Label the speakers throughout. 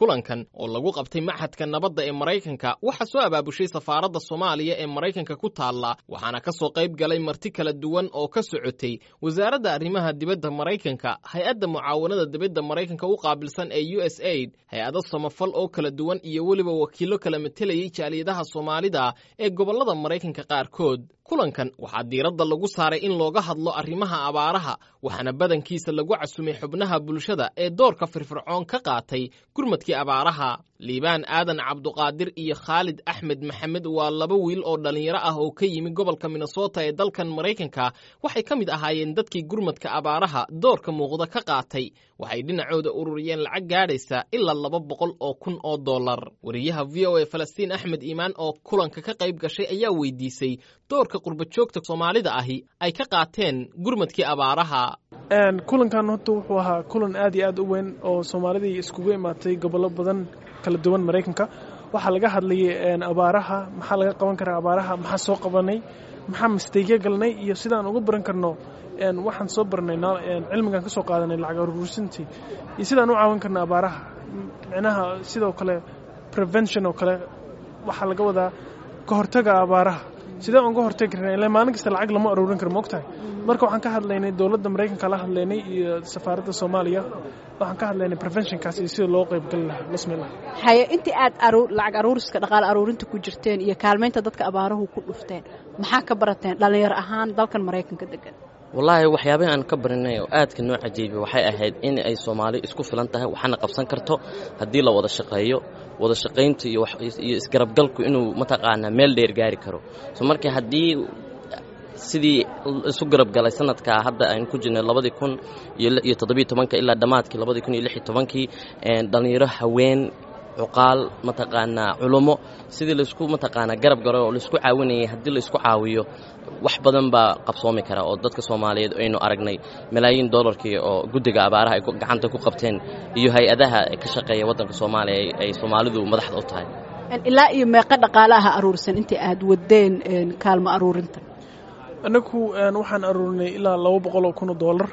Speaker 1: kulankan oo lagu qabtay maxadka nabadda ee maraykanka waxaa soo abaabushay safaaradda soomaaliya ee maraykanka ku taalla waxaana ka soo qayb galay marti kala duwan oo ka socotay wasaaradda arrimaha dibadda maraykanka hay-adda mucaawanada dibadda maraykanka u qaabilsan ee u s aid hay-ado samafal oo kala duwan iyo weliba wakiillo kala matelayay jaaliyadaha soomaalida ee gobollada maraykanka qaarkood kulankan waxaa diiradda lagu saaray in looga hadlo arrimaha abaaraha waxaana badankiisa lagu casumay xubnaha bulshada ee doorka firfircoon ka qaatay gurmadkii abaaraha liibaan aadan cabduqaadir iyo khaalid axmed maxamed waa laba wiil oo dhallinyaro ah oo ka yimi gobolka minnesota ee dalkan maraykanka waxay ka mid ahaayeen dadkii gurmadka abaaraha doorka muuqda ka qaatay waxay dhinacooda ururiyeen lacag gaadhaysa ilaa laba boqol oo kun oo dollar wariyaha v o a falastiin axmed iimaan oo kulanka ka qayb gashay ayaa weydiisay doorka qurbajoogta soomaalida ahi ay ka qaateen gurmadkii abaaraha
Speaker 2: kulankan horta wuxuu ahaa kulan aad iyo aad u weyn oo soomaalidii iskugu imaatay gobollo badan kala duwan maraykanka waxaa laga hadlayay abaaraha maxaa laga qaban karaa abaaraha maxaa soo qabanay maxaa misteegya galnay iyo sidaan uga baran karno waxaan soo barnay cilmigaan ka soo qaadanay lacag aruursintii iyo sidaan u caawin karna abaaraha micnaha sidoo kale prevention oo kale waxaa laga wadaa ka hortaga abaaraha sidee uga hortagi karna ila maalin kasta lacag lama aruurin karo maogtahay marka waxaan ka hadlaynay dowladda maraykanka la hadlaynay iyo safaaradda soomaaliya waxaan ka hadlaynay preventionkaas iyo sida loo qaybgali lahaa bismillah
Speaker 3: haye intii aad lacag aruuriska dhaqaale aruurinta ku jirteen iyo kaalmaynta dadka abaaruhu ku dhufteen maxaa ka barateen dhallinyaro ahaan dalkan maraykanka degan
Speaker 4: wallaahi waxyaabahi aan ka barinay oo aadka noo cajiibay waxay ahayd in ay soomaali isku filan tahay waxaana qabsan karto haddii la wada shaqeeyo wada shaqayntu iyo isgarabgalku inuu mataqaanaa meel dheer gaari karo so marka haddii sidii isu garabgalay sanadkaa hadda aynu ku jirnay labadii kun iyo toddobiyo tobanka ilaa dhammaadkii labadii kun iyo lix iyo tobankii dhallinyaro haween cuqaal mataqaanaa culummo sidii laysku mataqaanaa garab galo oo laysku caawinayay haddii laysku caawiyo wax badan baa qabsoomi kara oo dadka soomaaliyeed aynu aragnay malaayiin dollarkii oo guddiga abaaraha ay gacanta ku qabteen iyo hay-adaha ka shaqeeya waddanka soomaaliya ay soomaalidu madaxda u tahay
Speaker 3: ilaa iyo meeqa dhaqaalaha aruursan intii aad wadeen kaalmo aruurinta
Speaker 2: annagu waxaan aruurinay ilaa laba boqol oo kun oo dollar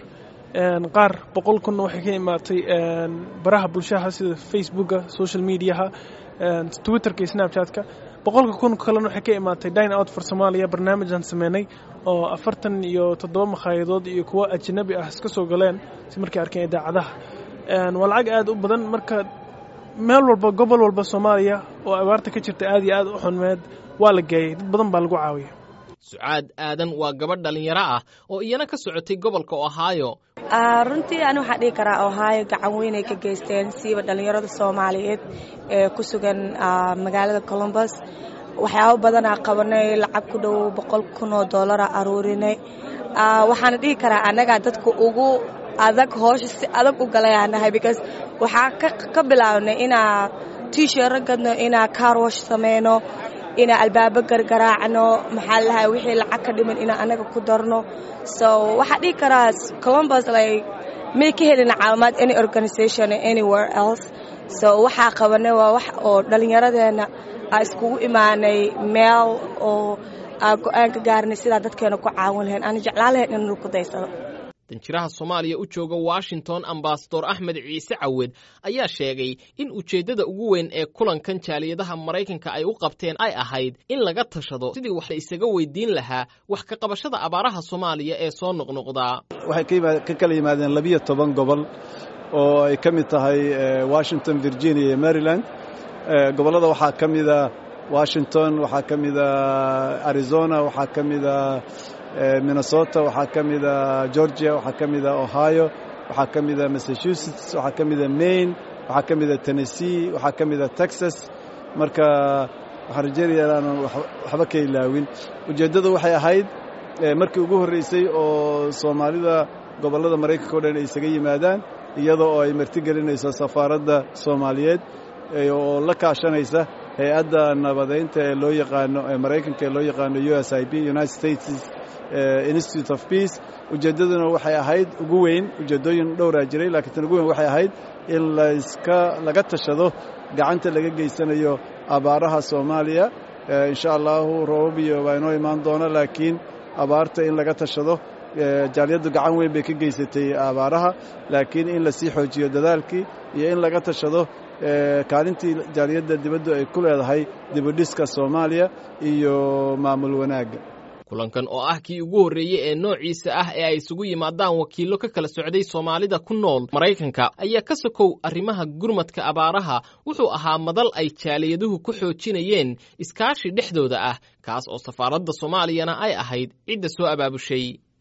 Speaker 2: qaar boqol kunna waxay ka imaatay baraha bulshaha sida facebooka social mediaha twitterka iyo snapchatka boqolka kun kalena waxay ka imaatay dine out for somalia barnaamijaan sameynay oo afartan iyo toddoba makhaayadadood iyo kuwo ajanabi ah iska soo galeen si markay arkeen idaacadaha waa lacag aad u badan marka meel walba gobol walba soomaaliya oo abaarta ka jirta aad iyo aad u xunmeed waa la geeyey dad badan baa lagu caawiya
Speaker 1: sucaad aadan waa gabadh dhallinyaro ah oo iyana ka socotay gobolka ohaayo
Speaker 5: runtii ani waxaan dhihi karaa ohaayo gacan weynay ka geysteen siiba dhallinyarada soomaaliyeed ee ku sugan magaalada colombus waxyaabo badanaa qabanay lacag ku dhow boqol kun oo dollara aruurinay waxaana dhihi karaa annagaa dadka ugu adag hoosha si adag u galayaanahay because waxaa ka bilaabnay inaa tiisheero gadno inaa carwash sameyno inaa albaabo gargaraacno maxaa lahay wixii lacag ka dhiman inaa annaga ku darno so waxaa dhihi karaa columbus like may ka helina caawimaad any organization anywhere else so waxaa qabanay waa wax oo dhallinyaradeenna aa iskugu imaanay meel oo aa go-aan ka gaarnay sidaa dadkeena ku caawin lahayn aana jeclaan lahayn in lagu daysado
Speaker 1: danjiraha soomaaliya u jooga washington ambasador axmed ciise cawed ayaa sheegay in ujeeddada ugu weyn ee kulankan jaaliyadaha maraykanka ay u qabteen ay ahayd in laga tashado sidii wax la isaga weydiin lahaa wax ka qabashada abaaraha soomaaliya ee soo noqnoqdaa
Speaker 6: waxay ka kala yimaadeen labiyo toban gobol oo ay ka mid tahay washington virginia iyo maryland gobollada waxaa ka mida washington waxaa ka mida arizona waxaa ka mida minnesota waxaa ka mida georgia waxaa ka mida ohio waxaa ka mida massachusetts waxaa ka mida maine waxaa ka mida tennessee waxaa ka mida texas marka waxaan rajeynaya inaanan waxba ka ilaawin ujeeddadu waxay ahayd markii ugu horraysay oo soomaalida gobollada maraykanka o dhan ay isaga yimaadaan iyada oo ay martigelinayso safaaradda soomaaliyeed oo la kaashanaysa hay-adda nabadaynta ee loo yaqaano ee maraykanka ee loo yaqaano u s i b united states institute of peace ujeeddaduna waxay ahayd ugu weyn ujeeddooyin dhowraa jiray laakiin tan ugu weyn waxay ahayd in layska laga tashado gacanta laga geysanayo abaaraha soomaaliya insha allahu roobab iyo baa inoo imaan doona laakiin abaarta in laga tashado jaaliyaddu gacan weyn bay ka geysatay abaaraha laakiin in lasii xoojiyo dadaalkii iyo in laga tashado kaalintii jaaliyadda dibaddu ay ku leedahay dibudhiska soomaaliya iyo maamul wanaagga
Speaker 1: kulankan oo ah kii ugu horreeyey ee noociisa ah ee ay isugu yimaadaan wakiillo ka kala socday soomaalida ku nool maraykanka ayaa ka sokow arrimaha gurmadka abaaraha wuxuu ahaa madal ay jaaliyaduhu ku xoojinayeen iskaashi dhexdooda ah kaas oo safaaradda soomaaliyana ay ahayd cidda soo abaabushay